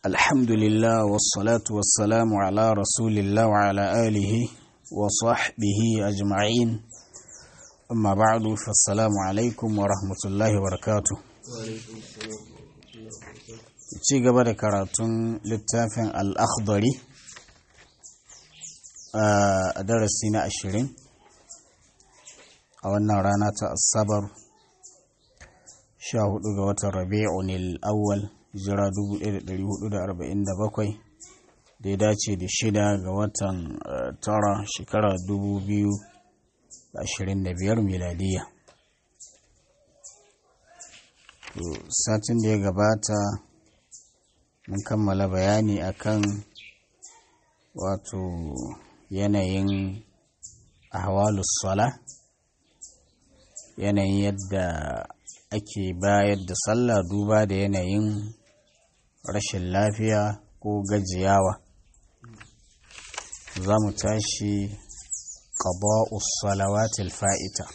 الحمد لله والصلاة والسلام على رسول الله وعلى آله وصحبه أجمعين أما بعد فالسلام عليكم ورحمة الله وبركاته ci gaba da karatun littafin al'akhdari a darasi na ashirin a wannan rana ta asabar 14 ga watan rabi'un al'awwal jira 1447 da ya dace da shida ga watan tara shekara 2025 miladiya satin da ya gabata mun kammala bayani akan wato yanayin ahwalus sala yanayin yadda ake bayar da sallah duba da yanayin rashin lafiya ko gajiyawa za mu tashi ƙaba'us salawatil fa'ita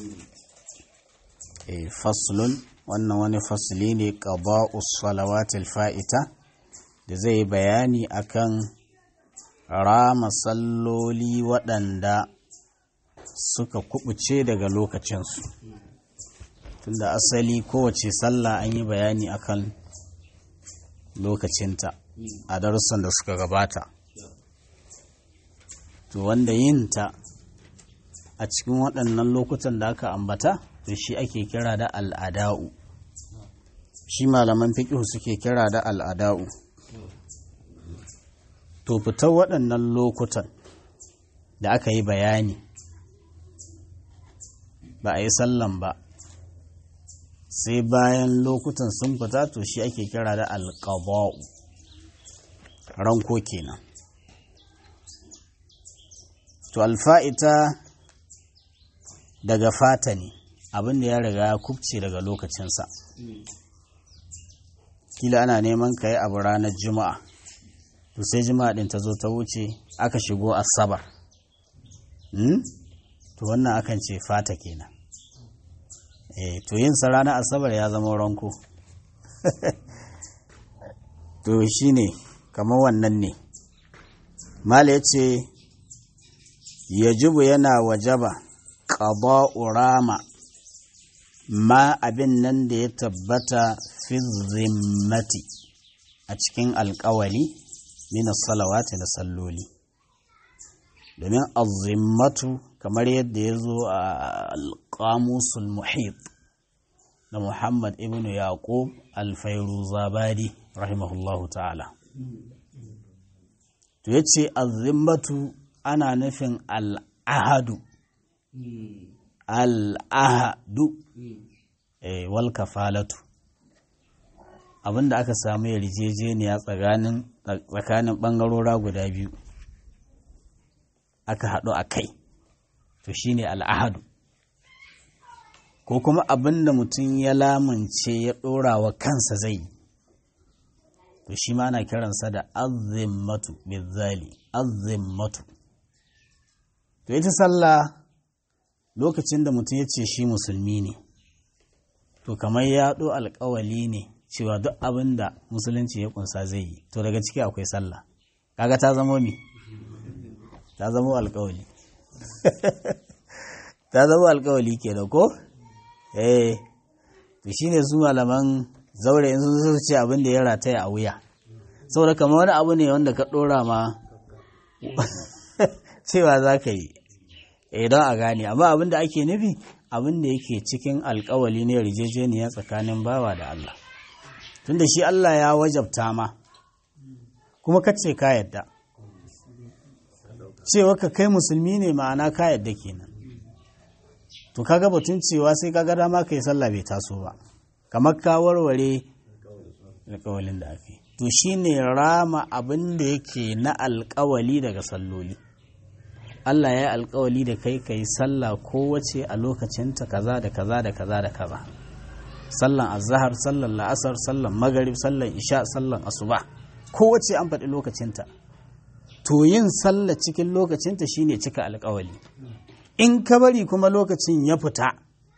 e faslun wannan wani fasli ne ƙaba'us salawatil fa'ita da zai bayani akan rama salloli waɗanda suka kubuce daga lokacinsu tunda asali kowace sallah an yi bayani akan lokacinta a darussan da suka gabata to wanda yinta a cikin waɗannan lokutan da aka ambata to shi ake kira da al'ada'u shi malaman fiƙihu suke kira da al'ada'u to fitar waɗannan lokutan da aka yi bayani ba a yi sallan ba sai bayan lokutan sun fita to shi ake kira da alƙaba'u ranko kenan to alfa'ita daga fata ne abinda ya riga ya kubce daga lokacinsa kila ana neman ka yi abu ranar juma'a to sai juma'a ɗin ta zo ta wuce aka shigo asabar to wannan akan ce fata kenan eh to yin sa ranar asabar ya zama ranko to shine kamar wannan ne mala ya ce yajibu yana wajaba ƙaba'u rama ma abin nan da ya tabbata fi zimmati a cikin alƙawali mina salawati na salloli domin azimmatu kamar yadda ya zo a alƙamusul muhit da muhammad ibn yaqub alfairu zabadi rahimahullahu ta'ala to ya ce azimmatu ana nufin al'ahadu al'ahadu wal kafalatu abinda aka samu yarjejeniya tsakanin ɓangarora guda biyu aka haɗu a kai to shine al'ahadu ko kuma abinda mutum ya lamunce ya ɗora wa kansa zai to shi ma ana kiransa da azimmatu bizali azimmatu to ita sallah lokacin da mutum ya ce shi musulmi ne to kamar ya ɗo alkawali ne cewa duk abin da musulunci ya kunsa zai yi to daga ciki akwai sallah kaga ta zama mi ta zama alkawali ta zama alkawali ke da ko eh to shine su malaman zaure in sun ce abin da ya rataya a wuya saboda kamar wani abu ne wanda ka ɗora ma cewa za ka yi idan a gane amma abin da ake nufi abin da yake cikin alkawali ne yarjejeniya tsakanin bawa da Allah tunda shi Allah ya wajabta ma kuma kace ka yadda cewa ka kai musulmi ne ma'ana ka yadda kenan to kaga batun cewa sai kaga dama kai sallah bai taso ba kamar ka warware alkawalin da ake to shine rama abin da yake na alkawali daga salloli Allah ya yi alkawali da kai ka yi sallah kowace a lokacinta kaza da kaza da kaza da kaza sallan azahar sallan la'asar sallan magarib sallan isha sallan asuba kowace an faɗi lokacinta to yin sallah cikin lokacinta shine cika alkawali in ka bari kuma lokacin ya fita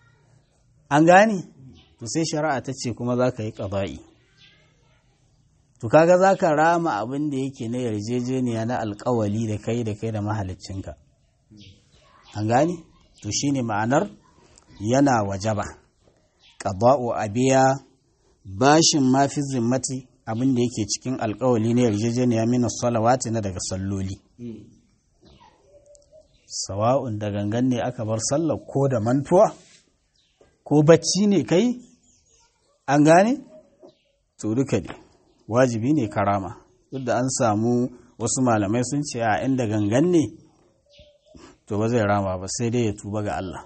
an gane to sai shari'a ta ce kuma za ka yi ƙaba'i to kaga za ka rama abin da yake na yarjejeniya na alkawali da kai da kai da mahaliccinka an gane to shine ma'anar yana wajaba qada'u abiya bashin mafi zimmati abin da yake cikin alkawali na yarjejeniya min salawati na daga salloli sawa'un da gangan ne aka bar sallar ko da mantuwa ko bacci ne kai an gane to duka ne wajibi ne karama duk da an samu wasu malamai sun ce a inda gangan ne to ba zai rama ba sai dai ya tuba ga Allah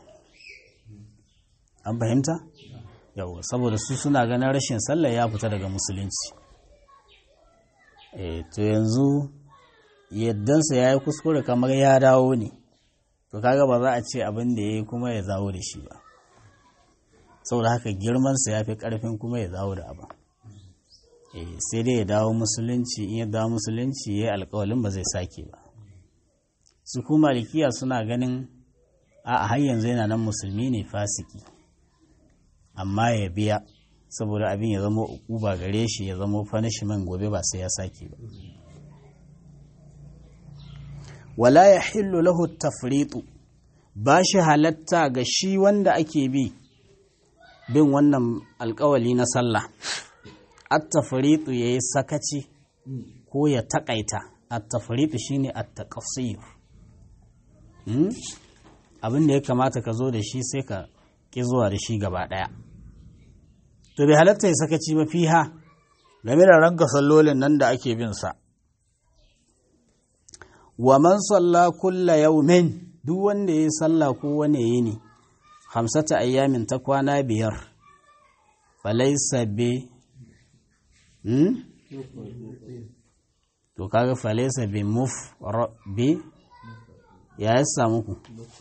an fahimta yau saboda su suna ganin rashin sallah ya fita daga musulunci e to yanzu yaddansa ya yi kuskure kamar ya dawo ne to kaga ba za a ce abin da ya yi kuma ya zawo da shi ba saboda haka girmansa ya fi karfin kuma ya zawo da abin sai dai ya dawo musulunci in ya dawo musulunci ya yi alkawalin ba zai sake ba su kuma malikiya suna ganin a har yanzu yana nan musulmi ne fasiki amma ya biya saboda abin ya zama ukuba gare shi ya zama punishment gobe ba sai ya sake ba wala ya hillu lahu tafritu ba shi halatta ga shi wanda ake bi bin wannan alkawali na sallah at-tafritu yayi sakaci ko ya takaita at-tafritu shine at-taqsir hmm? abin da ya kamata ka zo da shi sai ka ki zuwa da shi gaba daya to bai halatta ya sakaci ba fiha game da ranka sallolin nan da ake bin sa wa man salla kulla yawmin duk wanda ya salla ko wane yini hamsata ayyamin ta kwana biyar falaisa bi hmm? to kaga falaisa bi muf bi ya yi samu ku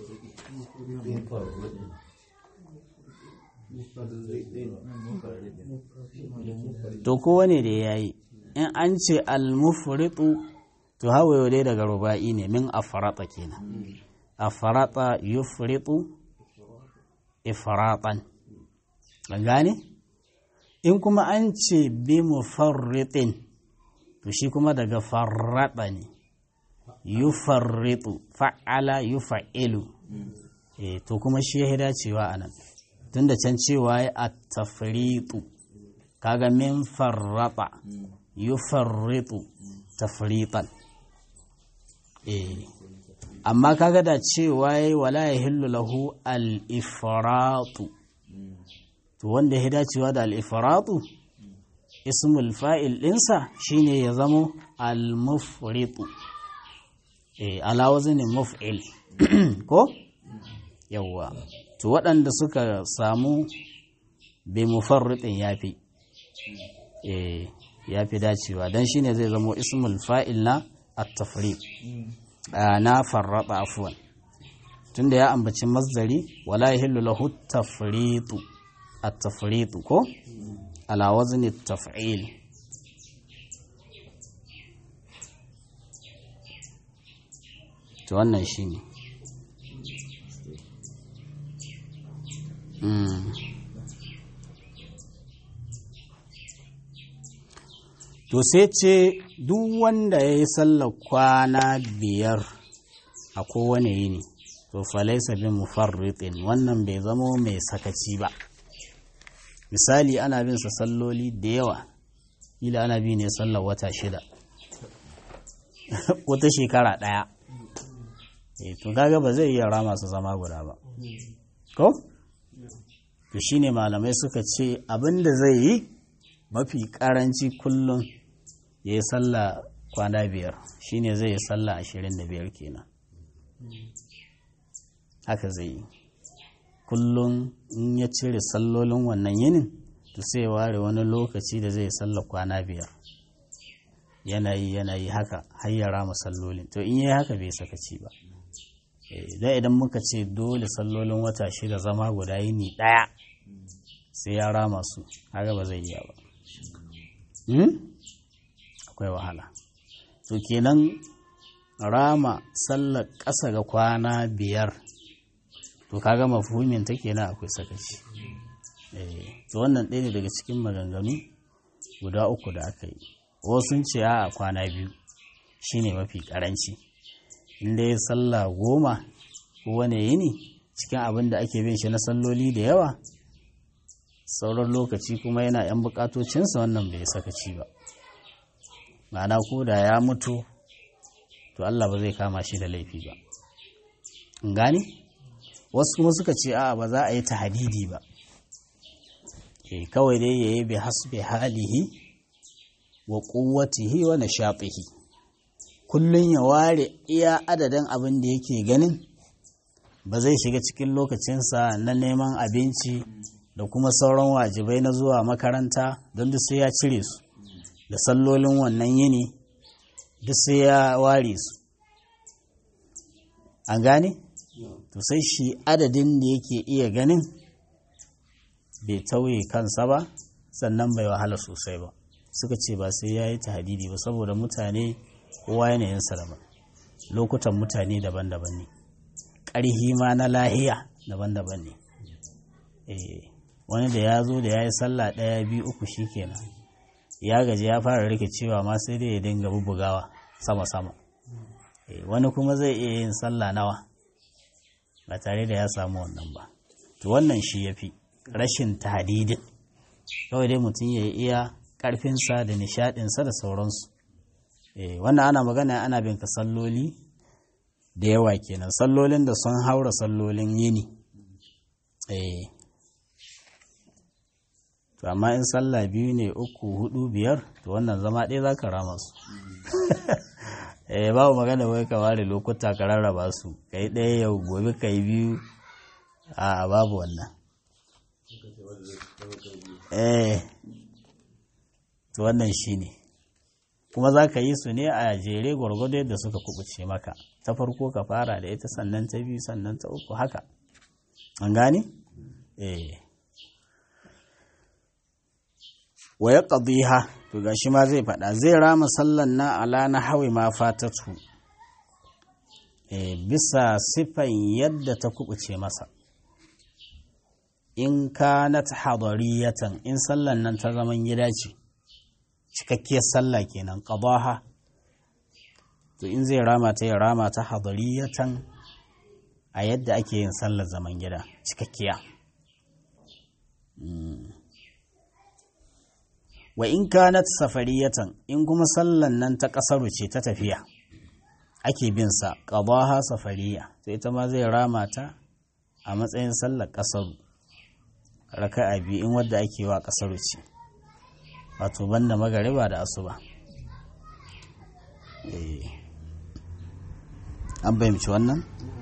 to kowane da ya yi in an ce al-mufritu to hawaye dai daga ruba'i ne min afarata kenan afarata yufritu ifratan an gane in kuma an ce bi mufarritin to shi kuma daga farrata ne yufarritu fa'ala yufa'ilu e, to kuma shi ya dacewa a nan tun da can cewa ya at-tafritu kaga min farrata yufarritu tafritan e, amma kaga da cewa ya wala ya hillu lahu al-ifratu to wanda ya dacewa da al-ifratu ismul fa'il ɗinsa shine ya zamo al-mufritu e, ala wazinin muf'il ko yawwa to waɗanda suka samu bi mufarritin yafi e, yafi dacewa dan shine zai zamo ismul fa'il na at-tafriq na farrata afwan tunda ya ambaci masdari wala yahillu lahu tafritu at-tafritu ko ala wazni at-taf'il to wannan shine mm. to sai ce duk wanda ya yi sallar kwana biyar a kowane yini to falaisa bin mufarritin wannan bai zamo mai sakaci ba misali ana bin sa salloli da yawa ila ana bi ne sallar wata shida wata shekara ɗaya to kaga ba zai iya rama su zama guda ba ko to shine malamai suka ce abin da zai yi mafi karanci kullum ya yi sallah kwana biyar shine zai yi sallah ashirin da biyar kenan haka zai yi kullum in ya cire sallolin wannan yinin to sai ware wani lokaci da zai sallah kwana biyar yanayi yanayi haka hayyara sallolin to in yi haka bai sakaci ba idan idan muka ce dole sallolin wata shida zama guda yini ɗaya sai ya rama su haka ba zai iya ba akwai wahala to kenan rama sallar ƙasa ga kwana biyar to kaga mafhumin ta kenan akwai sakaci to wannan ɗaya ne daga cikin maganganu guda uku da aka yi wasu ce a kwana biyu shine mafi karanci inda ya sallah goma kowane yini cikin abin da ake bin shi na salloli da yawa sauran lokaci kuma yana 'yan bukatocinsa wannan bai sakaci ba ma'ana ko da ya mutu to Allah ba zai kama shi da laifi ba gani wasu kuma suka ce a ba za a yi ta hadidi ba e kawai dai ya yi bi hasbi halihi wa kuwatihi wa nashatihi kullun ya ware iya adadin abin da yake ganin ba zai shiga cikin lokacinsa na neman abinci da kuma sauran wajibai na zuwa makaranta don duk sai ya cire su da sallolin wannan yini duk sai ya ware su an gane to sai shi adadin da yake iya ganin bai tauye kansa ba sannan bai wahala sosai ba suka ce ba sai ya yi hadidi ba saboda mutane kowa yanayinsa daban lokutan mutane daban-daban ne ƙarhi ma na lahiya daban-daban ne wani da ya zo da ya yi sallah ɗaya biyu uku shi kenan ya gaji ya fara rikicewa ma sai dai ya dinga bubugawa sama-sama wani kuma zai iya yin sallah nawa ba tare da ya samu wannan ba to wannan shi ya fi rashin tadidin kawai dai mutum ya iya ƙarfinsa da nishaɗinsa da sauransu wannan ana magana ana bin ka salloli da yawa kenan sallolin da sun haura sallolin yini to amma in sallah biyu ne uku hudu biyar to wannan zama ɗaya za ka rama su eh babu magana wai ka ware lokuta ka rarraba su kai ɗaya yau gobe kai biyu a babu wannan eh to wannan shine kuma za ka yi su ne a jere gwargwado yadda suka kubuce maka ta farko ka fara da ita sannan ta biyu sannan ta uku haka an gane eh wa ya ƙadiha to gashi ma zai faɗa zai rama sallan na ala na hawi ma fatatu e, bisa sifan yadda ta kubuce masa in ka na ta hadariyatan in sallan nan ta zaman gida ce cikakkiyar sallah kenan ƙadaha to in zai rama ta ya rama ta hadariyatan a yadda ake yin sallar zaman gida cikakkiya wa in kanat safariyatan in kuma sallan nan ta kasaru ce ta tafiya ake bin sa qadaha safariya to ita ma zai rama ta a matsayin sallar kasaru raka'a biyu in wadda ake wa kasaru ce wato banda magariba da asuba an bayyance wannan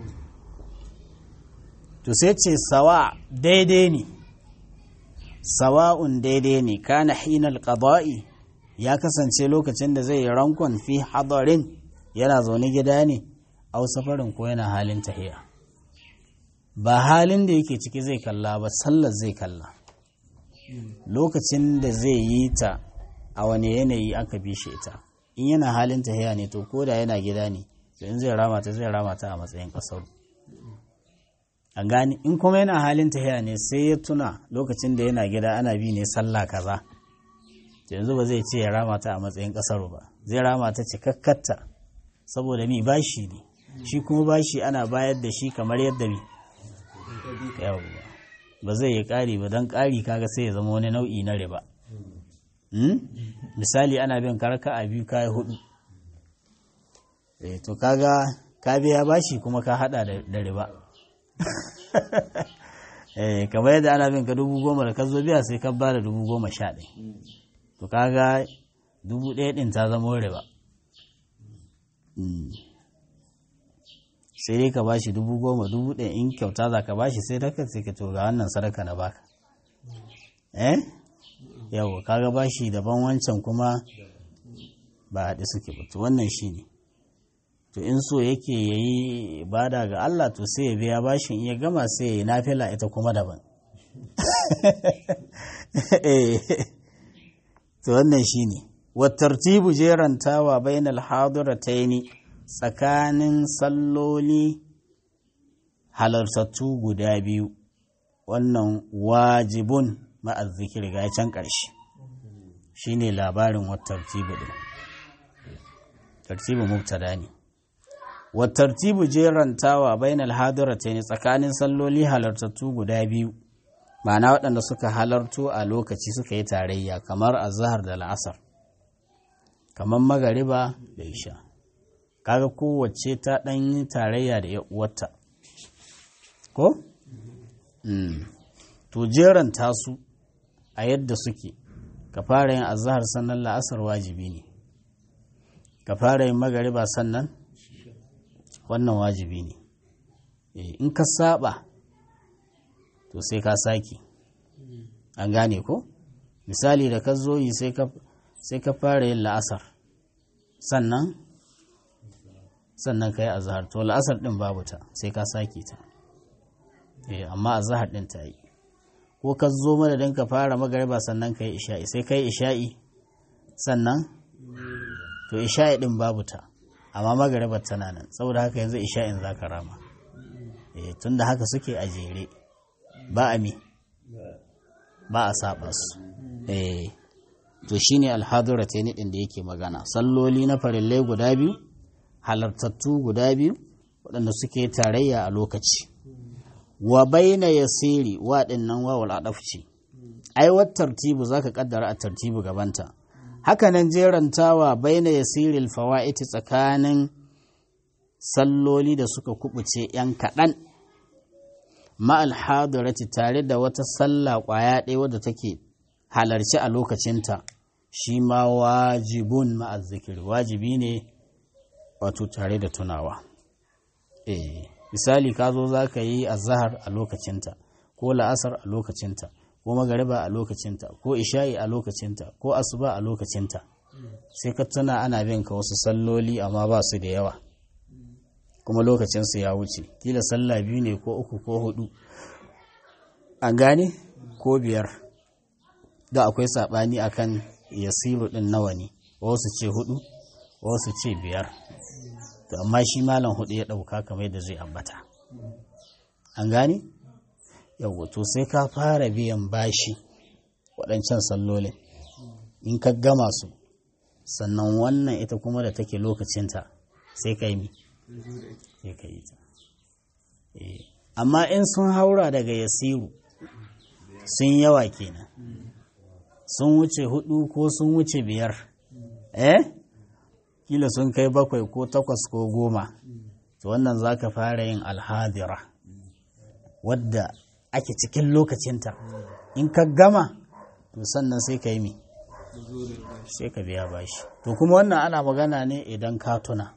to sai ce sawa daidai ne sawa'un daidai ne kana hinal qada'i ya kasance lokacin da zai rankon fi hadarin yana zaune gida ne au safarin ko yana halin tahiya ba halin da yake ciki zai kalla ba sallar zai kalla lokacin da zai yi ta a wani yanayi aka bi shi ita in yana halin tahiya ne to koda yana gida ne to in zai rama ta zai rama ta a matsayin kasar an gani in kuma yana halin tahiya ne sai ya tuna lokacin da yana gida ana bi ne sallah kaza yanzu ba zai ce ya rama ta a matsayin kasar ba zai rama ta cikakkatta saboda mi bashi ne shi kuma bashi ana bayar da shi kamar yadda mi ba zai yi ƙari ba don ƙari kaga sai ya zama wani nau'i na riba misali ana bin karka a biyu kayi hudu to kaga ka biya bashi kuma ka hada da riba kamar yadda ana bin ka dubu goma da ka zo biya sai ka ba da dubu goma sha ɗaya to kaga dubu ɗaya ɗin ta zama riba sai dai ka bashi dubu goma dubu ɗaya in kyauta za ka bashi sai daga sai ka to ga wannan sadaka na baka eh yau kaga bashi daban wancan kuma ba haɗe suke ba to wannan shi ne to in so yake ya yi bada ga Allah to sai ya biya bashin ya gama sai ya yi nafila ita kuma daban to wannan shi ne wattartibu jerantawa bainal hadirataini tsakanin salloli halartattu guda biyu wannan wajibun ma'azzikir ga can ƙarshe shine labarin wattartibu din tartibu mubtada ne wattartibu jerantawa bainal hadiratayn tsakanin salloli halartattu guda biyu ma'ana waɗanda suka halarto a lokaci suka yi tarayya kamar azhar da la'asar kamar magariba da isha kaga kowace ta ɗan yi tarayya da uwarta ko? to jeranta su a yadda suke ka fara yin azahar sannan la'asar wajibi ne ka fara yin magariba sannan wannan wajibi ne in ka saba to sai ka saki an gane ko misali da ka zo yi sai ka fara yin la'asar sannan sannan ka yi azahar to la'asar ɗin babu ta sai ka sake ta amma azahar ɗin ta yi ko ka zo madadin ka fara magariba sannan ka yi isha'i sai ka yi isha'i sannan to isha'i ɗin babu ta amma magaribar tana nan saboda haka yanzu isha'in za ka rama tun da haka suke a jere ba a mi ba a saba su to shine alhadura ta ɗin da yake magana salloli na farillai guda biyu halartattu guda biyu waɗanda suke tarayya a lokaci wa baina yasiri wa dinnan wawul adafci ai wat tartibu zaka kaddara a tartibu gabanta haka nan jerantawa baina yasiril fawaiti tsakanin salloli da suka kubuce yan kaɗan ma'al hadirati tare da wata sallah ƙwaya ɗaya wadda take halarci a lokacinta shi ma wajibun ma'az zikiri wajibi ne wato tare da tunawa eh misali ka zo za ka yi azahar a lokacinta ko la'asar a lokacinta ko magariba a lokacinta ko isha'i a lokacinta ko asuba a lokacinta sai ka tuna ana bin ka wasu salloli amma ba su da yawa kuma lokacinsu ya wuce kila sallah biyu ne ko uku ko hudu an gane ko biyar da akwai saɓani akan yasiru ɗin nawa ne wasu ce hudu wasu ce biyar to amma shi malam hudu ya ɗauka kamar yadda zai ambata an gane yau to sai ka fara biyan bashi waɗancan sallolin in ka gama su sannan wannan ita kuma da take lokacinta sai ka yi mi sai ka yi ta amma in sun haura daga yasiru sun yawa kenan sun wuce hudu ko sun wuce biyar eh kila sun kai bakwai ko takwas ko goma to wannan za ka fara yin alhadira wadda ake cikin lokacinta in ka gama to sannan sai ka yi mi sai ka biya bashi to kuma wannan ana magana ne idan ka tuna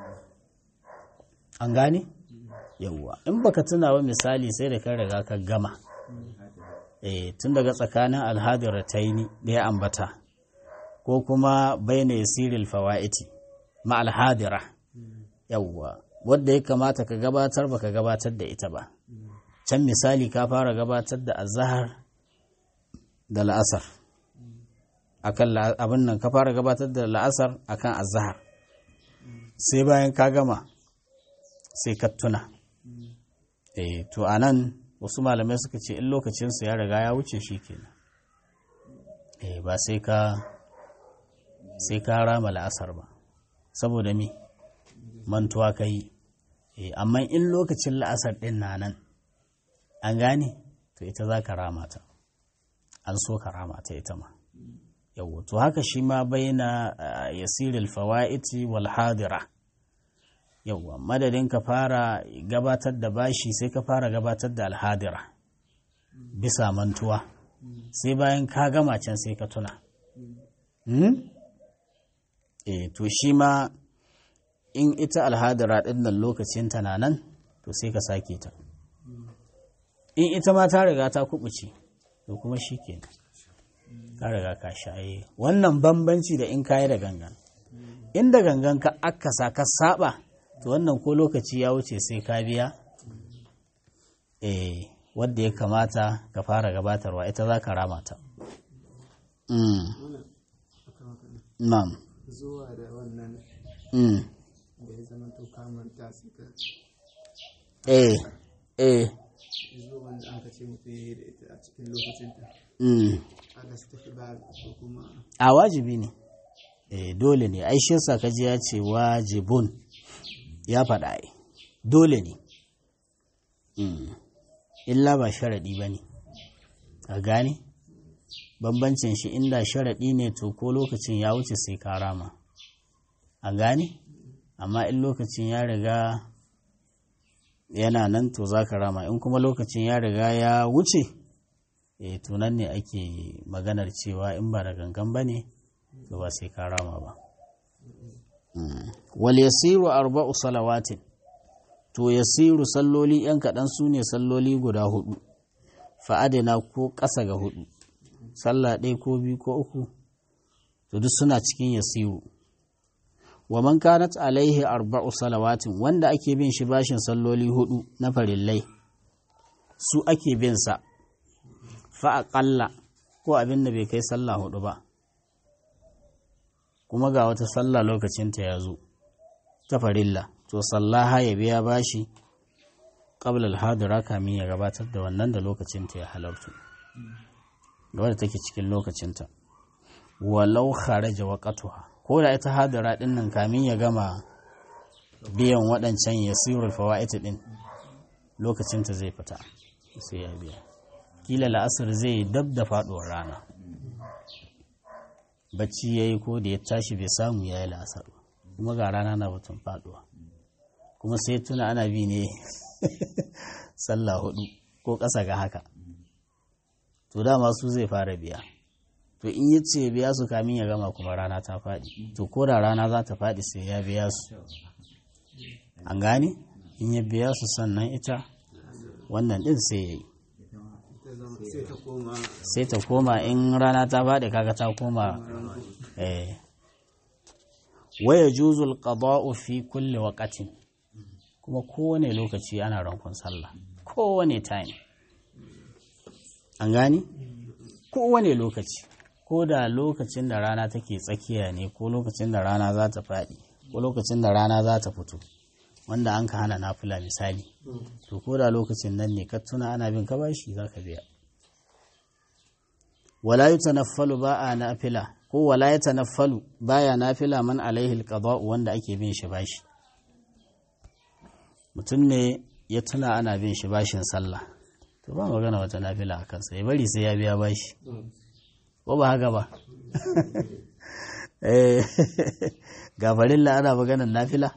an gane yawwa in baka tuna ba misali sai da ka riga ka gama eh tun daga tsakanin alhadira ta yi da ya ambata ko kuma baina yasiril fawaiti ma alhadira yawwa wadda ya kamata ka gabatar baka gabatar da ita ba can misali ka fara gabatar da azahar da la'asar akan abin nan ka fara gabatar da la'asar akan azahar sai bayan ka gama sai ka tuna eh to anan wasu malamai suka ce in lokacinsu ya riga ya wuce shi kenan eh ba sai ka sai ka rama la'asar ba saboda me mantuwa ka yi amma in lokacin la'asar ɗin na nan an gane to ita za ka rama ta an so ka rama ta ita ma yau to haka shi ma baina yasiril fawa'iti wal hadira yauwa madadin ka fara gabatar da bashi sai ka fara gabatar da alhadira bisa mantuwa sai bayan ka gama can sai ka tuna e to shi ma in ita alhadira ɗin nan lokacin na nan to sai ka sake ta in ita ma ta riga ta kubuce to kuma shi ke ka riga ka shaye wannan bambanci da in kayi da gangan inda gangan ka akasa ka saba to wannan ko lokaci ya wuce sai ka biya eh wadda ya kamata ka fara gabatarwa ita za ka rama ta Na'am. zuwa da wannan da ya zama to kamanta suka Eh, eh, zuwan da aka ce mutum ya yi da ita a cikin lokacinta mm. aka su tafi ba ko kuma a wajibi ne eh dole ne ai shi yasa kaji ya ce wajibun ya faɗa ai dole ne Mm. illa ba sharaɗi ba ne a gane bambancin shi inda sharaɗi ne to ko lokacin ya wuce sai ka rama a gane amma in lokacin ya riga yana nan to za ka rama in kuma lokacin ya riga ya wuce e to nan ne ake maganar cewa in ba da gangan ba ne to ba sai ka rama ba Mm. wal yasiru arba'u salawatin to yasiru salloli yan kaɗan su ne salloli guda hudu fa'adina ko ƙasa ga hudu sallah ɗaya ko biyu ko uku to duk suna cikin yasiru wa man kanat alaihi arba'u salawatin wanda ake bin shi bashin salloli hudu na farillai su ake bin sa fa aqalla ko abin da bai kai sallah hudu ba kuma ga wata sallah lokacinta ya zo ta farilla to sallaha ya biya bashi qabla al-hadira kamin ya gabatar da wannan da lokacinta ya halartu da wadda take cikin lokacinta walau kharaja waqtuha ko da ita hadira din nan kamin ya gama biyan waɗancan yasirul fawaid din lokacinta zai fita sai ya biya kila la'asar zai dab da faduwar rana bacci yayi ko da ya tashi bai samu yayi la'asar ba kuma ga rana na batun faduwa kuma sai tuna ana bi ne sallah hudu ko ƙasa ga haka to dama su zai fara biya to in yi ce biya su kamin ya gama kuma rana ta faɗi to ko da rana za ta faɗi sai ya biya su an gane in ya biya su sannan ita wannan ɗin sai ya yi ta zama sai ta koma sai ta koma in rana ta faɗi kaga ta koma eh waya juzul qada'u fi kulli waqatin kuma kowane lokaci ana rankon sallah kowane time an gani kowane lokaci ko da lokacin da rana take tsakiya ne ko lokacin da rana za ta faɗi ko lokacin da rana za ta fito wanda an ka hana nafila misali to ko da lokacin nan ne ka tuna ana bin ka bashi za ka biya wala yutanaffalu ba a nafila ko wala yatanaffalu baya nafila man alaihi alqada'u wanda ake bin shi bashi mutum ne ya tuna ana bin shi bashin sallah to ba magana wata nafila a kansa ya bari sai ya biya bashi ko ba haka ba eh gafarin la ana maganar nafila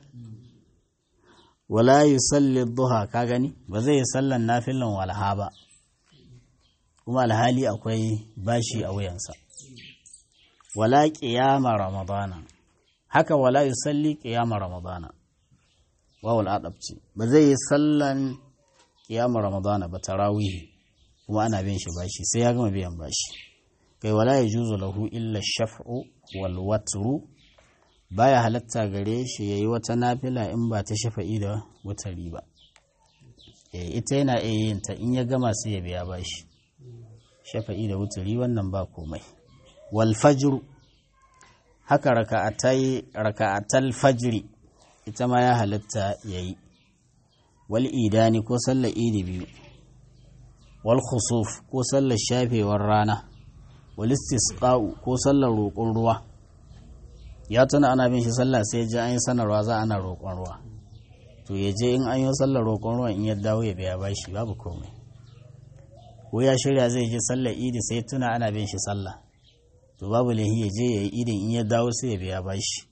wala yusalli duha ka gani ba zai yi sallan nafilan walha ba kuma alhali akwai bashi a wuyansa wala qiyama ramadana haka wala yusalli qiyama ramadana wawul adabci ba zai yi sallan qiyama ramadana ba tarawihi kuma ana bin shi bashi sai ya gama biyan bashi kai wala yajuzu lahu illa shaf'u wal watru baya halatta gare shi yayi wata nafila in ba ta shafa'i da wutari ba eh ita yana iya yin ta in ya gama sai ya biya bashi shafa'i da wutari wannan ba komai wal fajr haka raka'atai raka'atal fajri ita ma ya halatta yayi wal idani ko sallar idi biyu wal khusuf ko sallar shafewar rana wal istisqa'u ko sallar roƙon ruwa ya tuna ana bin shi sallah sai ya ji an yi sanarwa za ana roƙon ruwa to ya je in an yi sallar roƙon ruwa in ya dawo ya biya bashi babu komai ko ya shirya zai je sallar idi sai tuna ana bin shi sallah to babu lahi ya je ya yi idin in ya dawo sai ya biya bashi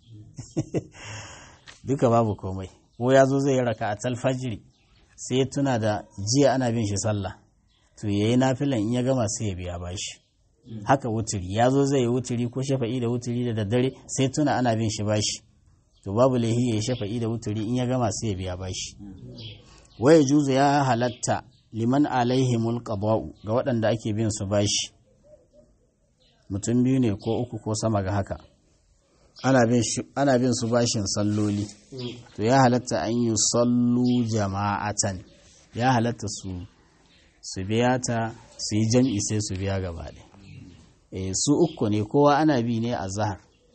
duka babu komai ko ya zo zai yi raka a talfajiri sai ya tuna da jiya ana bin shi sallah to ya yi nafilan in ya gama sai ya biya bashi haka wuturi ya zo zai yi wuturi ko shafa'i da wuturi da daddare sai tuna ana bin shi bashi to babu laihi ya yi shafa'i da wuturi in ya gama sai ya biya bashi waya juzu ya halatta liman alaihimul qada'u ga waɗanda ake bin su bashi mutum biyu ne ko uku ko sama ga haka ana bin su bashin salloli to ya halatta an yi sallu jama'atan ya halatta su su biya ta su yi jam'i sai su biya gaba ɗaya e, su uku ne kowa ana bi ne a zahar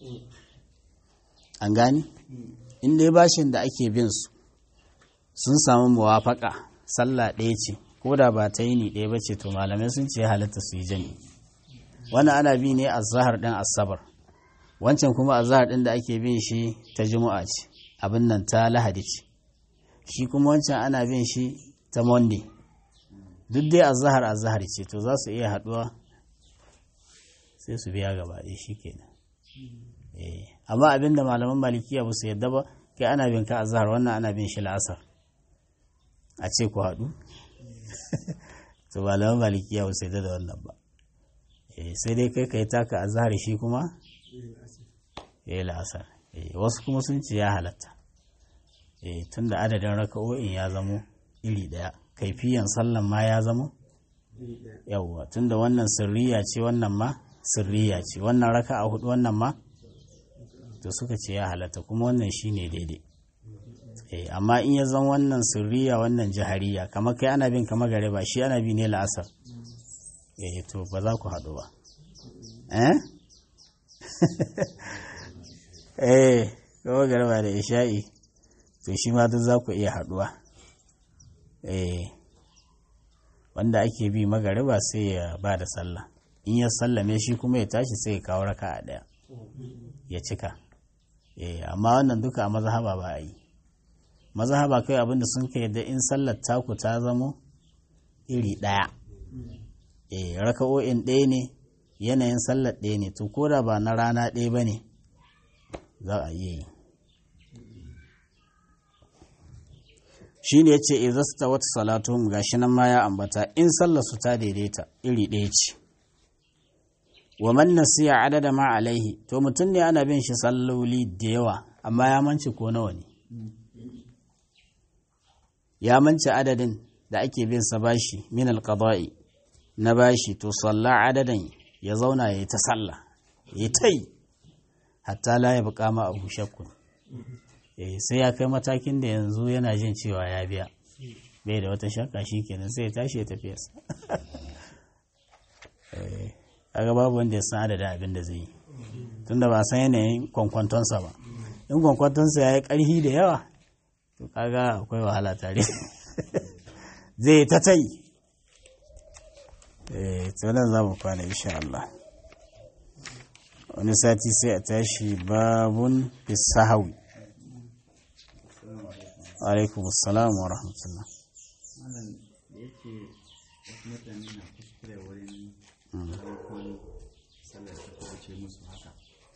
an gani inda bashin da ake bin su sun samu muwafaka sallah ɗaya ce ko da ba ta yini ɗaya ba ce to malamai sun ce halatta su yi jami wannan ana bi ne a zahar ɗin asabar wancan kuma a zahar ɗin da ake bin shi ta juma'a ce abin nan ta lahadi ce shi kuma wancan ana bin shi ta monday duk dai a zahar a zahar ce to za su iya haɗuwa sai su biya gaba ɗaya shi kenan amma abin da malaman malikiya ba su yadda ba kai ana bin ka a zahar wannan ana bin shi la'asar a ce ku haɗu to malaman malikiya ba su yadda da wannan ba sai dai kai ka yi taka a zahar shi kuma ya yi la'asar wasu kuma sun ce ya halatta tun da adadin raka'o'in ya zamo iri ɗaya kaifiyan sallan ma ya zamo yawwa tun da wannan sirriya ce wannan ma sirriya ce wannan raka'a hudu wannan ma to suka ce ya halatta kuma wannan shine daidai amma in ya zan wannan sirriya wannan jihariya kamar kai ana bin kama gare ba shi ana bi ne la'asar eh to ba za ku haɗu ba eh eh kama gare ba da isha'i to shi ma duk za ku iya haɗuwa eh wanda ake bi magariba sai ya ba da sallah in ya sallame shi kuma ya tashi sai ya kawo raka a ɗaya ya cika eh amma wannan duka a mazhaba ba a yi mazhaba kai abinda sun kai da in sallar taku ta zamo iri ɗaya eh raka'o'in ɗaya ne yanayin sallar ɗaya ne to koda ba na rana ɗaya ba ne za a yi shi ne ya ce izasta wata salatuhum gashi nan ma ya ambata in sallar su ta daidaita iri ɗaya ce wa man nasiya adada ma alaihi to mutum ne ana bin shi salloli da yawa amma ya manci ko nawa ne ya manci adadin da ake bin sa bashi min alqada'i na bashi to salla adadan ya zauna ya yi ta sallah ya tai hatta la ya buƙa ma abu shakkun sai ya kai matakin da yanzu yana jin cewa ya biya bai da wata shakka shi kenan sai ya tashi ya tafi yasa kaga babu wanda ya san adadin abin da zai yi tunda ba san yanayin kwankwantonsa ba in kwankwantonsa ya yi ƙarfi da yawa to kaga akwai wahala tare zai ta tai eh to nan za mu kwana insha Allah wani sati sai a tashi babun fisahawi alaikum assalam wa rahmatullah malam da yake wasu mutane na kuskure wurin farkon sallar ta kuce musu haka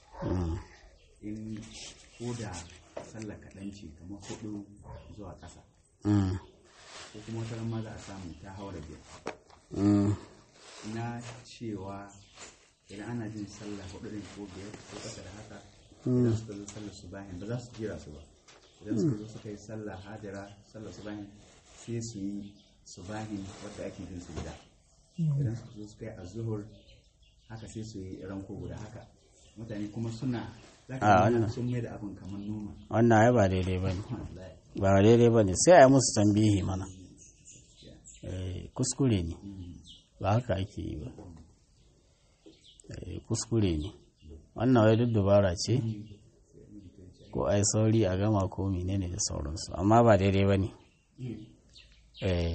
in ko da sallar kaɗan ce kamar hudu zuwa ƙasa ko kuma wata ma za a samu ta haura biyar na cewa idan ana jin sallah hudu din ko biyar ko ƙasa da haka idan suka zo sallar su bayan ba za su jira su ba idan suka zo suka yi sallah hajira sallar su bayan sai su yi su bayan wadda ake jin su gida idan suka zo suka yi azuhur haka sai su yi ranko guda haka mutane kuma suna za A, ka wannan. ga sun mai da abin kamar noma wannan ai ba daidai ba ne ba daidai ba ne sai a yi musu tambihi mana Eh, kuskure ne ba haka ake yi ba Eh, kuskure ne wannan wai duk dubara ce ko ai sauri a gama ko menene da sauransu amma ba daidai ba ne Eh,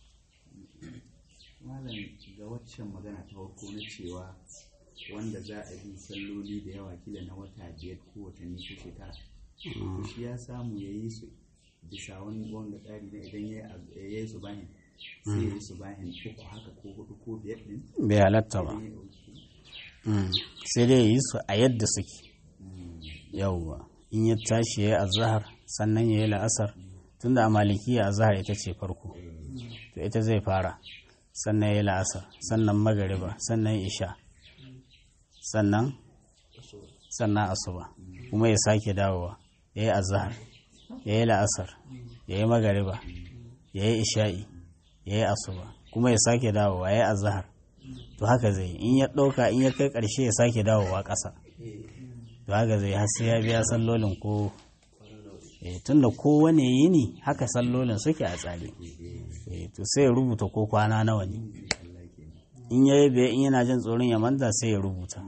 malam ga waccan magana ta farko na cewa wanda za a yi salloli da yawa kila na wata biyar ko watanni ko shekara to shi ya samu ya yi su bisa wani wanga tsari na idan ya yi su bahin sai ya yi su bahin uku haka ko hudu ko biyar din bai halatta ba idan ya ɗauki Mm, sai dai yi su a yadda suke yauwa in ya tashi ya yi azahar sannan ya yi la'asar tunda a malikiya azahar ita ce farko to ita zai fara sannan ya yi la'asar sannan magariba sannan isha sannan sannan asuba kuma ya sake dawowa ya yi azahar ya yi la'asar ya yi magariba ya yi isha'i ya yi asuba kuma ya sake dawowa ya yi azahar to haka zai in ya ɗauka in ya kai ƙarshe ya sake dawowa ƙasa to haka zai har sai ya biya sallolin ko eh, tunda kowane yini haka sallolin suke a tsari eh, to sai ya rubuta ko kwana nawa ne in ya yi biya in yana jin tsoron ya manta sai ya rubuta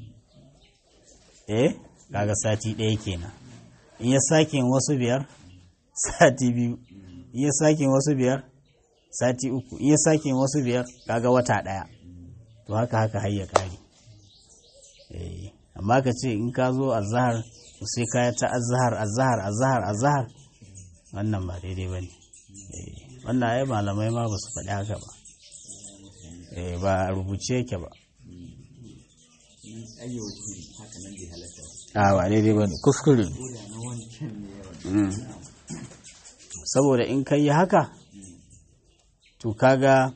eh kaga sati ɗaya kenan in ya sake yin wasu biyar sati biyu in ya sake yin wasu biyar sati uku in ya sake wasu biyar kaga wata ɗaya to haka haka har ya ƙare Eh, amma ka ce in ka zo azahar to sai ka ta azahar azahar azahar azahar wannan ba daidai ba ne wannan ai malamai ma ba su faɗi haka ba Eh, ba a rubuce yake ba ayyawaci haka nan bai halatta ba a ba daidai ba ne kuskure ne ko da na wancan ne yawan Mm. saboda in ka yi haka to kaga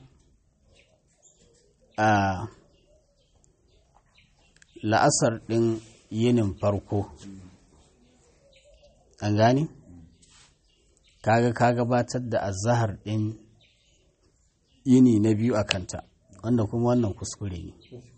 a la'asar ɗin yinin farko an gani kaga ka gabatar da azahar ɗin yini na biyu a kanta wanda kuma wannan kuskure ne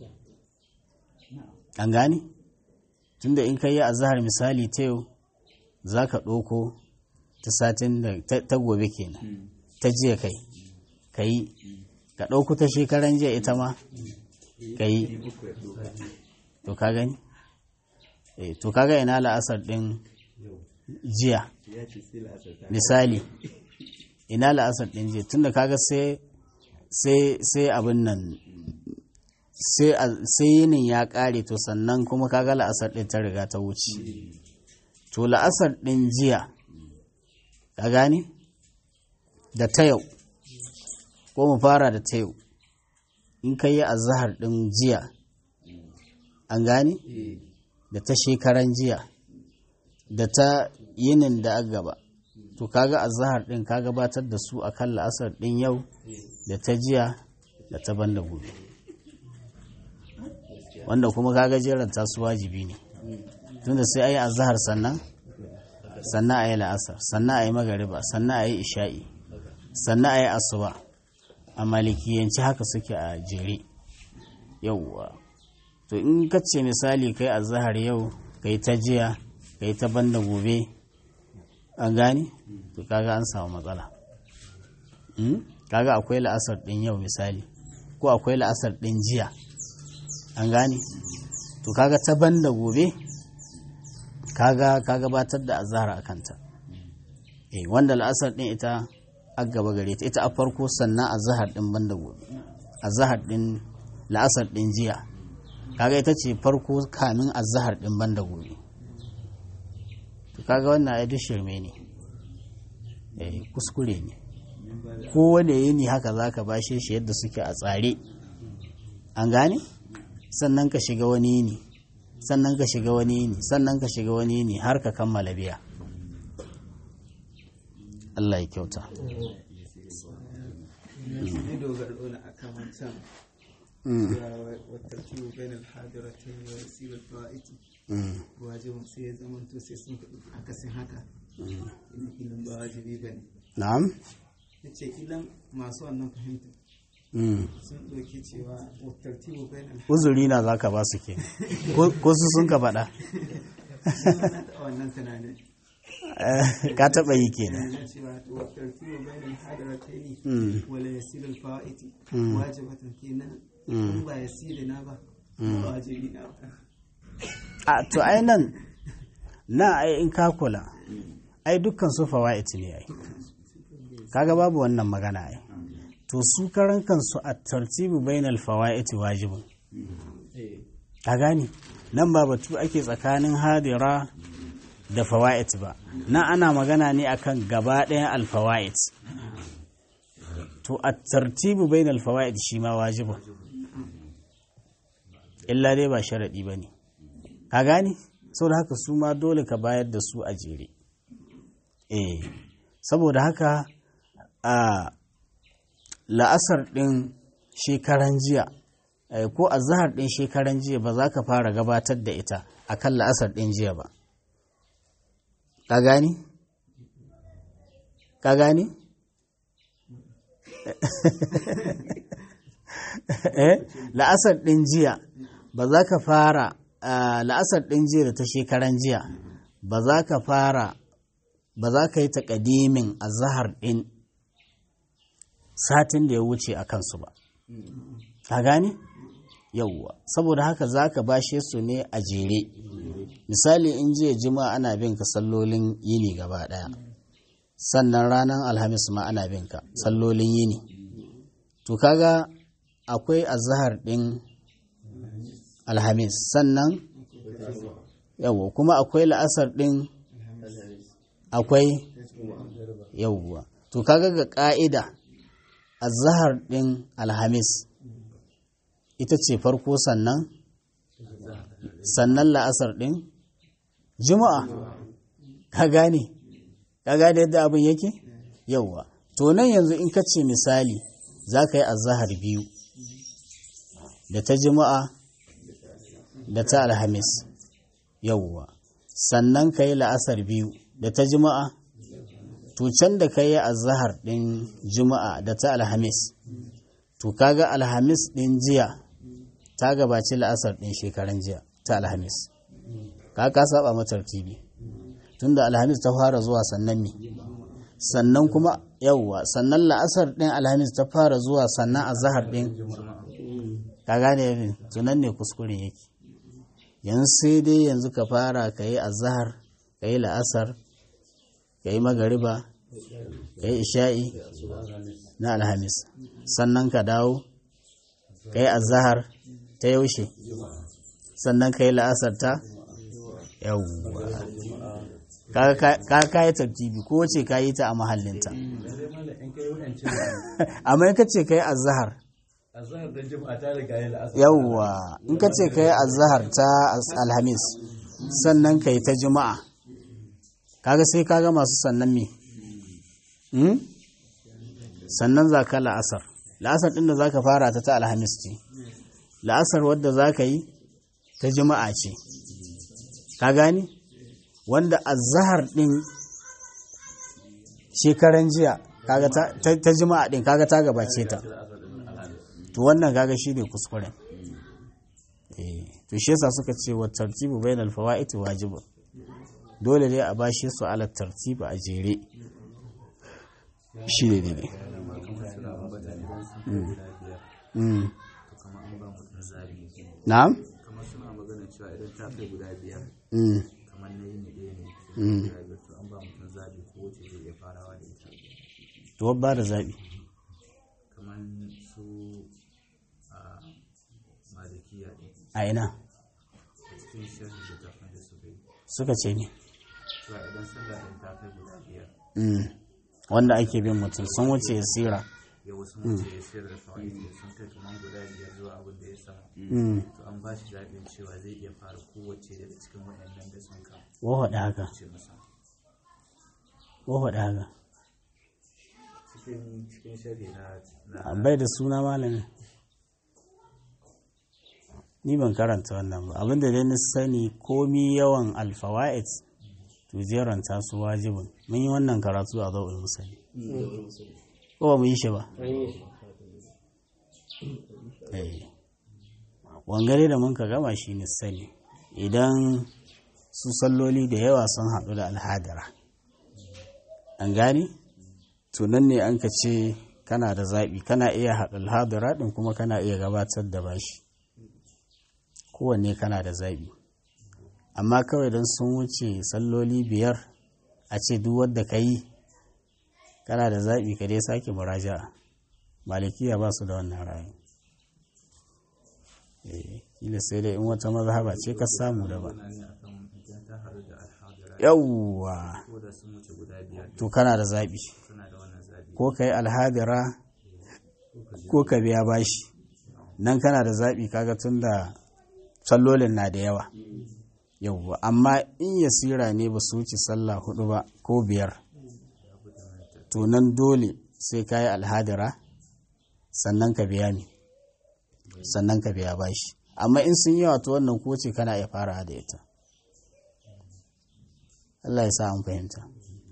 an gani tunda in ka yi azahar misali ta yau za ka ɗauko ta satin da ta- ta gobe kenan ta jiya kai ka yi ka ɗauko ta shekaran jiya ita ma ka yi uku ya ɗoka to ka gani eh to kaga ina la'asar ɗin jiya ya ce sai la'asar ta misali ina la'asar ɗin jiya tunda kaga sai sai sai abin nan sai a- sai yinin ya ƙare to sannan kuma kaga la'asar ɗin ta riga ta wuce to la'asar ɗin jiya ka gane da ta yau ko mu fara da ta yau in ka yi azahar ɗin jiya an gane da ta shekaran jiya da ta yinin da aka gaba to kaga azahar ɗin ka gabatar da su akan la'asar ɗin yau da ta jiya da ta banda gobe wanda kuma kaga jeranta su wajibi ne tunda sai a yi azahar sannan sannan a yi la'asar sannan a yi magariba sannan a yi isha'i sannan a yi asuba a malikiyanci haka suke a jere yauwa to in ka ce misali kai azahar yau kai ta jiya kai ta banda gobe an gane to kaga an samu matsala Mm? kaga akwai la'asar ɗin yau misali ko akwai la'asar ɗin jiya an gane to kaga ta banda gobe kaga ka gabatar da azhar a kanta eh wanda la'asar din ita a gaba gare ta ita a farko sannan azhar din banda gobe azhar din la'asar din jiya kaga ita ce farko kamin azhar din banda gobe to kaga wannan ai duk shirme ne eh kuskure ne kowane yini haka zaka bashe shi yadda suke a tsare an gane sannan ka shiga wani yini sannan ka shiga wani yini sannan ka shiga wani yini har ka kammala biya Allah ya kyauta ne dogaro na akan wancan Mm, ya wattarkibu bain al-hadiratain wa yasir al-fa'iti mm, wajibin sai ya zama to sai sun faɗi akasin haka ina ilan ba wajibi bane na'am yace ilan masu wannan fahimta Mm. sun ɗauki cewa wattarkibu bain al uzuri na za ka ba su ke ko su sun ka faɗa na taɓa wannan tunanin Eh, ka taɓa yi kenan na cewa wattarkibu bain al-hadiratain Mm, wala yasir al-fa'iti Mm. wajibatan kenan Mm. in ba yasiri na ba ba wajibi na ba a to ai nan na ai in ka kula ai dukkan su fawaid ne ai kaga babu wannan magana ai to su karan kansu a tartibu bainal fawaid wajibun ka gane nan ba batu ake tsakanin hadira da fawaid ba nan ana magana ne akan gaba ɗayan alfawaid to a tartibu bainal fawaid shi ma wajibun illa dai ba sharaɗi ba ne ka gane saboda haka su ma dole ka bayar da su a jere eh saboda haka a la'asar ɗin shekaran jiya eh, ko a zahar ɗin shekaran jiya ba za ka fara gabatar da ita a kan la'asar ɗin jiya ba ka gani? ka gani? eh la'asar ɗin jiya ba za ka fara ah, la'asar ɗin jiya da ta shekaran jiya ba za ka fara ba za ka yi taƙadimin a zahar ɗin satin da ya wuce a kansu ba ka gane yauwa saboda haka za ka bashe su ne a jere misali in jiya jima ana bin ka sallolin yini gaba ɗaya sannan ranar alhamis ma ana binka sallolin yini to kaga akwai azahar ɗin alhamis sannan yawwa kuma akwai la'asar ɗin akwai yawwa to kaga ga ƙa'ida azahar ɗin alhamis ita ce farko sannan sannan la'asar ɗin juma'a ka gane ka gane yadda abin yake yauwa to nan yanzu in ka ce misali za ka yi azahar biyu da ta juma'a da ta alhamis yauwa sannan ka yi la'asar biyu da ta juma'a to can da ka yi azahar ɗin juma'a da ta alhamis to kaga alhamis ɗin jiya ta gabaci la'asar ɗin shekaran jiya ta alhamis ka ka saba matar tv tunda alhamis ta fara zuwa sannan ne sannan kuma yauwa sannan la'asar ɗin alhamis ta fara zuwa sannan azahar ɗin ka gane ne tunan ne kuskure yake yanzu sai dai yanzu ka fara ka yi azahar ka yi la'asar ka yi magariba ka yi isha'i na alhamis sannan ka dawo ka yi azahar ta yaushe sannan ka yi la'asar ta yawwa ka kayi tartibi ko wace ka yi ta a mahallinta amma in ka ce ka yi azahar yawwa in ka ce ka yi azahar ta alhamis sannan ka yi ta juma'a kaga sai kaga masu sannan me sannan za ka la'asar la'asar ɗin da za ka fara ta ta alhamis ce la'asar wadda za ka yi ta juma'a ce ka gani wanda azahar ɗin shekaran jiya kaga ta juma'a ɗin kaga ta gabace ta to wannan kaga shi ne kuskuren to shi yasa suka ce wa tartibu bainal fawaiti wajibu dole ne a bashi su ala tartibu a jere shi ne ne na'am kamar suna magana cewa idan ta kai guda biyar Mm. kamar na yini ɗaya ne Mm. guda biyar to an ba mutum zabi ko wace zai iya farawa da ita to ba da zaɓi kamar su a malikiya ɗin a ina a cikin sharhi da tafin da suka yi suka ce ne cewa idan sallah ɗin ta kai guda biyar Mm. wanda ake bin mutum sun wuce ya sira ya wasu mace ya sayar da fawaiti sun kai kamar guda biyar zuwa abin da ya sama Mm. to an ba shi zaɓin cewa zai iya fara kowace daga cikin waɗannan da sun ka wahaɗa haka ce masa wahaɗa haka cikin cikin sharhi na na bai da suna malami ni ban karanta wannan ba abinda dai na sani komi yawan alfawa'id to jeranta su wajibin mun yi wannan karatu a zau'ul musali ko ba mu yi shi ba Eh. wangare da mun ka gama shi ne sani idan su salloli da yawa sun haɗu da alhadara an gane to nan ne an ka ce kana da zaɓi kana iya haɗa alhadara ɗin kuma kana iya gabatar da bashi kowanne kana da zaɓi amma kawai don sun wuce salloli biyar a ce duk wadda ka yi kana da zaɓi ka dai sake muraja'a malikiya ba su da wannan ra'ayi Eh, kila sai dai in wata mazhaba ce ka samu da ba magana ne akan idan ta haɗu da alhadara yawwa ko da sun wuce guda biyar to kana da zaɓi suna da wannan zaɓi ko ka yi alhadira ko ka biya bashi nan kana da zaɓi kaga tun da sallolin na da yawa yawwa amma in yasira ne ba su wuce sallah hudu ba ko biyar to nan dole sai ka yi alhadira sannan ka biya ni sannan ka biya bashi amma in sun yawa to wannan ko ce kana iya fara da ita Allah ya sa an fahimta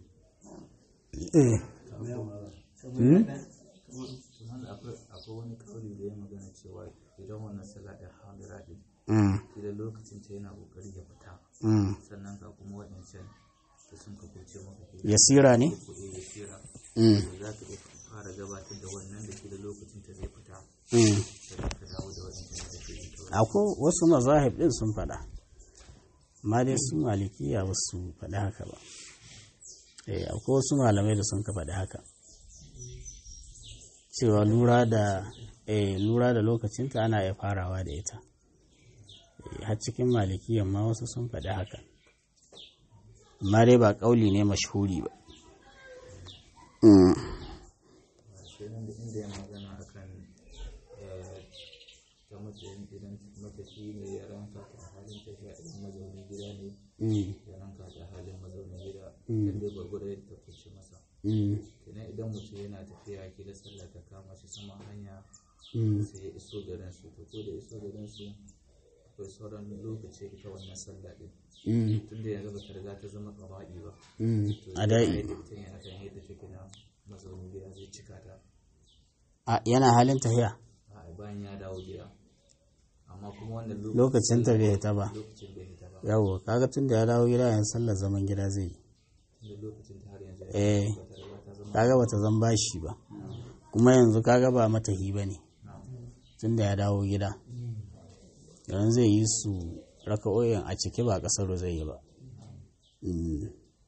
eh Hmm? wanda akwai akwai wani kauli da ya magana cewa idan wannan sallah ɗin hadira ɗin Mm, idan lokacin ta yana ƙoƙari ya fita mm. sannan ga kuma waɗancan da sun ka kuce maka ke yasira ne kuɗi da shira Mm, to za ka iya fara gabatar da wannan da ke da lokacin ta zai fita mm. sannan ka dawo da waɗancan da ake yi kawai akwai wasu mazahib din sun faɗa amma dai su malikiya ba su faɗi haka ba eh akwai wasu malamai da sun ka faɗi haka cewa lura da eh lura da lokacinta ana iya farawa da ita Eh, har cikin malikiyan ma wasu sun faɗi haka amma dai ba ƙauli ne mashhuri ba Mm. sai nan da inda ya magana akan eh, ta mace idan mace shi ne ya ranka ta halin tafiya idan mazaunin gida ne Mm. ya ranka ta halin mazaunin gida Mm. kan dai gwargwado ya ta kuce masa Mm. kenan idan mutum yana tafiya kila sallah ta kama shi sama hanya Mm. sai ya iso garin su to ko da iso garin su akwai sauran lokaci ta wannan sallah din Mm. tunda yanzu ba ta riga ta zama qaba'i ba Mm. to a da'i yadda mutum yana kan yadda take na mazaunin gida zai cika ta a yana halin tafiya a bayan ya dawo gida amma kuma wannan lokacin ta bai ta ba lokacin bai hita ba yawo kaga tun da ya dawo gida yanzu sallar zaman gida zai yi tunda lokacin ta har yanzu ya eh ba ta riga ta zama kaga bata zan bashi ba kuma yanzu kaga ba matahi ba ne tun da ya dawo gida yanzu zai yi su raka'o'in a ciki ba kasar zai yi ba Mm.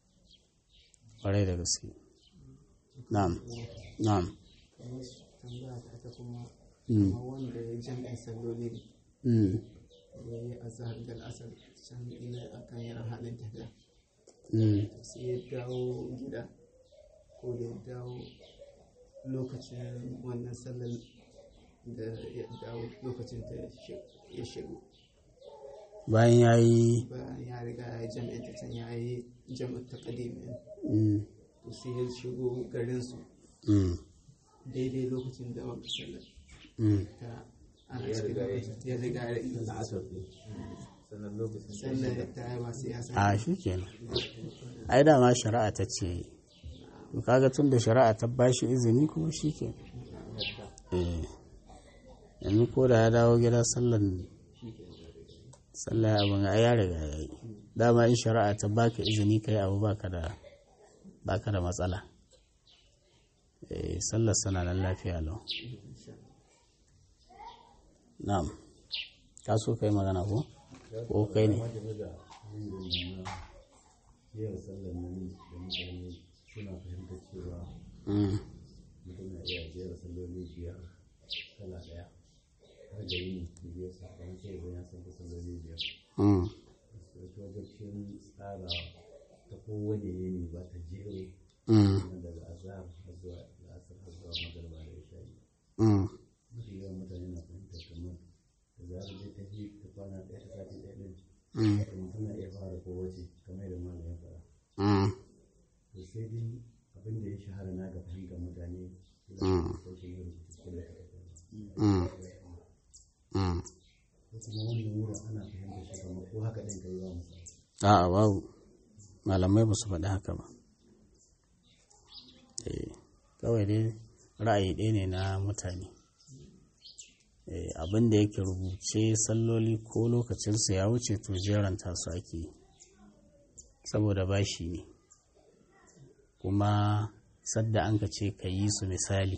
ƙwarai da gaske na'am na'am kamar tambaya ta ta kuma Mm. kamar wanda ya jami'in salloli Mm. ya yi azhar da asar can ila akan yana halin tafiya Mm. sai ya dawo gida ko da ya dawo lokacin wannan sallar da ya dawo lokacin ta ya shigo bayan ya yi bayan ya riga ya yi jami'in ta can ya yi jami'in ta kadimin Mm. to sai ya shigo garinsu Mm. daidai lokacin da wani sallar Mm. ta ana cikin lokacin ya riga ya yi sannan lokacin sallar ta yi ba sai ya a sani shi kenan ai dama shari'a ta ce to kaga tun da shari'a ta bashi izini kuma shi ke eh yanzu ko da ya dawo gida sallan sallah abin ai ya riga ya yi dama in shari'a ta baka izini kai abu baka da baka da matsala eh sallar sana nan lafiya lau na'am ka so kai magana ko ko kai ne yawan sallar nan da mutane suna fahimtar cewa Mm. mutum na iya jera salloli biyar kala daya har da yini biyar sakamakon sai zai ya san salloli biyar Mm. wato wajen tsara ta kowane yini ba ta jero Mm. nan daga azhar har zuwa la'asar har zuwa magarba da isha'i Mm. mafi yawan mutane na fahimtar kamar da zarar dai ta ji ta kwana ɗaya ta sati ɗaya ɗin Mm. to mutum na iya fara kowace kamar da malam ya faɗa Mm. to sai dai abin da ya shahara na ga fahimtar mutane Mm. ko shi ne rubutu cikin da kake Mm. Mm. ko kuma wannan wurin ana fahimtar shi kamar ko haka ɗin kai ba musa A'a babu malamai ba su faɗi haka ba. Eh, kawai dai ra'ayi ɗaya ne na mutane. Eh, abin da yake rubuce salloli ko lokacinsu ya wuce to jeranta su ake yi. Saboda bashi ne. Kuma sadda an ka ce ka yi su misali.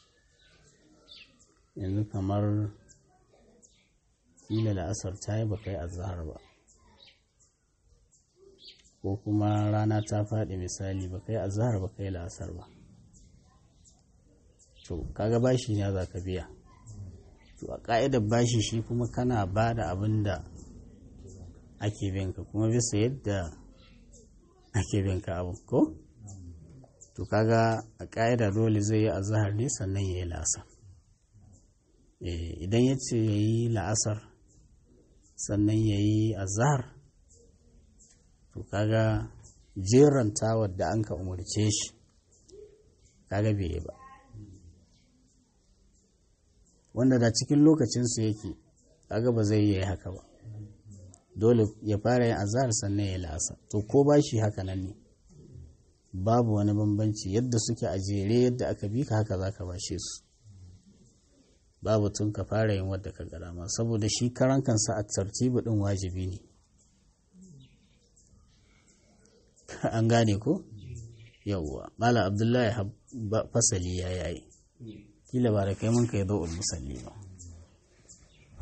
Yanzu kamar kila da asar ta yi ba kai azahar ba. ko kuma rana ta faɗi misali ba kai azhar ba kai la'asar ba to kaga bashi ne za ka biya to a ƙa'idar bashi shi kuma kana ba da abin da ake binka kuma bisa yadda ake binka abu ko to kaga a ƙa'ida dole zai yi azhar ne sannan ya yi la'asar Eh, idan ya ce ya yi la'asar sannan ya yi azhar to kaga jeranta wadda an ka umarce shi kaga bai yi ba wanda da cikin lokacinsu yake kaga ba zai yi haka ba dole ya fara yin azhar sannan ya la'asa to ko ba shi haka nan ne babu wani bambanci yadda suke a jere yadda aka bi ka haka za ka bashe su babu tun ka fara yin wadda ka gara ma saboda shi karan kansa a tartibu din wajibi ne an gane ko yauwa mala abdullahi hab- fasali ya yayi kila ba da kai mun kai zo'ul musalli ba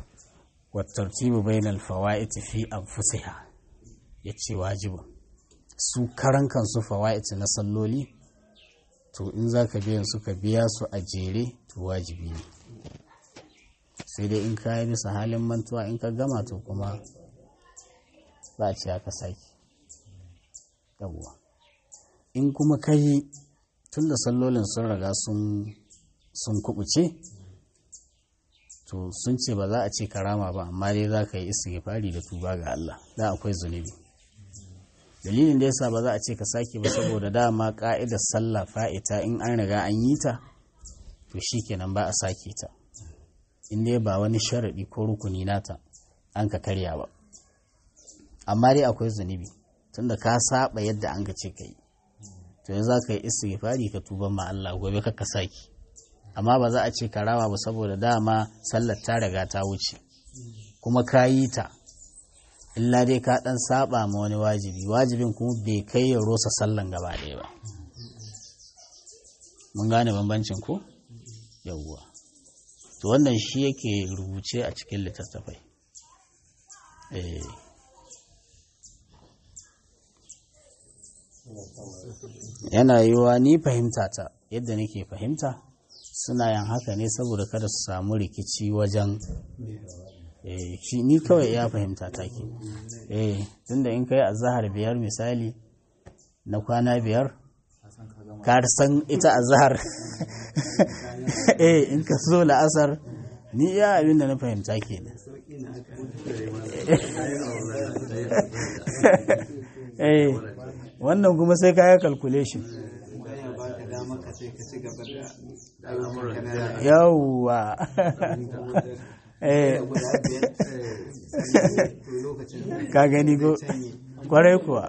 والترتيب بين الفوائد في أنفسها yace wajibin su karan kansu fawa'iti na salloli to in za ka biyan su ka biya su a jere to wajibi ne sai dai in ka yi bisa halin mantuwa in ka gama to kuma za a ce aka sake yawwa in kuma ka yi tun da sallolin sun riga sun kubuce to sun ce ba za a ce karama ba amma dai za ka yi istighfari da tuba ga Allah da akwai zunubi dalilin da yasa ba za a ce ka sake ba saboda dama ka'idar sallah fa'ita in an riga an yi ta to shikenan ba a sake ta in dai ba wani sharadi ko rukuni nata an ka karya ba amma dai akwai zunubi tunda ka saba yadda an ka ce ka yi to yanzu za ka yi istighfari ka tuba ma Allah gobe ka ka sake amma ba za a ce ka rawa ba saboda dama sallar ta riga ta wuce kuma ka yi ta illa dai ka dan saba ma wani wajibi wajibin kuma bai kai ya rosa sallan gaba ɗaya ba mun gane bambancin ko yawwa to wannan shi yake rubuce a cikin littattafai eh yana yiwa ni fahimta ta yadda nake fahimta suna yin haka ne saboda kada su samu rikici wajen shi ni kawai ya fahimta ta ke eh tunda in kai azahar biyar misali na kwana biyar ka san ita azahar eh in ka so la'asar ni ya abin da na fahimta ke ne eh wannan kuma sai ka yi calculation yawwa ka gani ko kwarai kuwa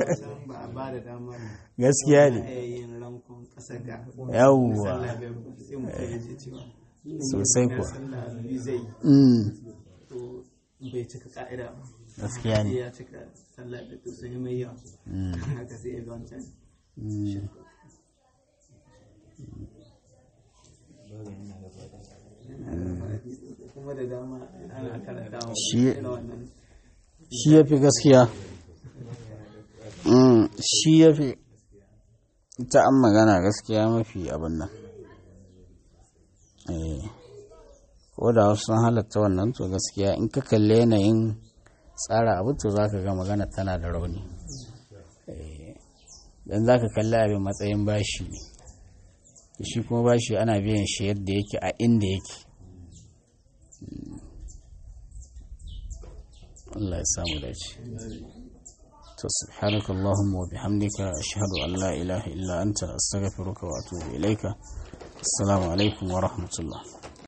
gaskiya ne yawwa sosai kuwa bai cika ka'ida ba gaskiya ne ya cika sallah da sun yi mai yawa haka sai ya ga wancan kuma da dama ana karanta wa Shi- wannan shi ya fi gaskiya Mm, shi ya fi ita an magana gaskiya mafi abin nan Eh, ko da wasu sun halatta wannan to gaskiya in ka kalle yanayin tsara abu to za ka ga magana tana da rauni don za ka kalli abin matsayin bashi ne shi kuma bashi ana biyan shi yadda yake a inda yake Mm. Allah ya samu dace to subhanaka allahumma wa bihamdika ashhadu an la ilaha illa anta astaghfiruka wa atubu ilaika assalamu alaikum wa rahmatullah